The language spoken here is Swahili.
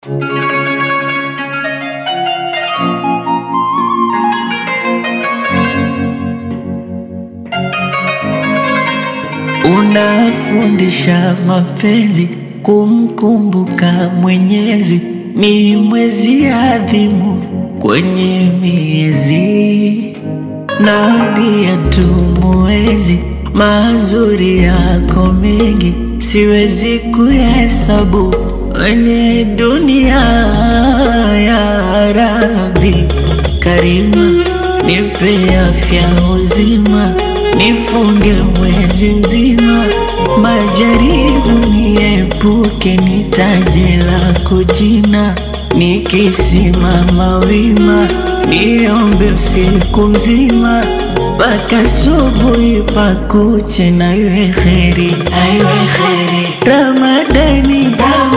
Unafundisha mapenzi, kumkumbuka Mwenyezi, ni mwezi adhimu kwenye miezi, na pia tumuwezi mazuri yako mengi, siwezi kuhesabu kwenye dunia. Ya Rabbi Karima, nipe afya uzima, nifunge mwezi mzima, majaribu niepuke, nitaje lako jina, nikisimama wima, niombe usiku mzima mpaka asubuhi pakuche, na iwe kheri, aiwe kheri Ramadani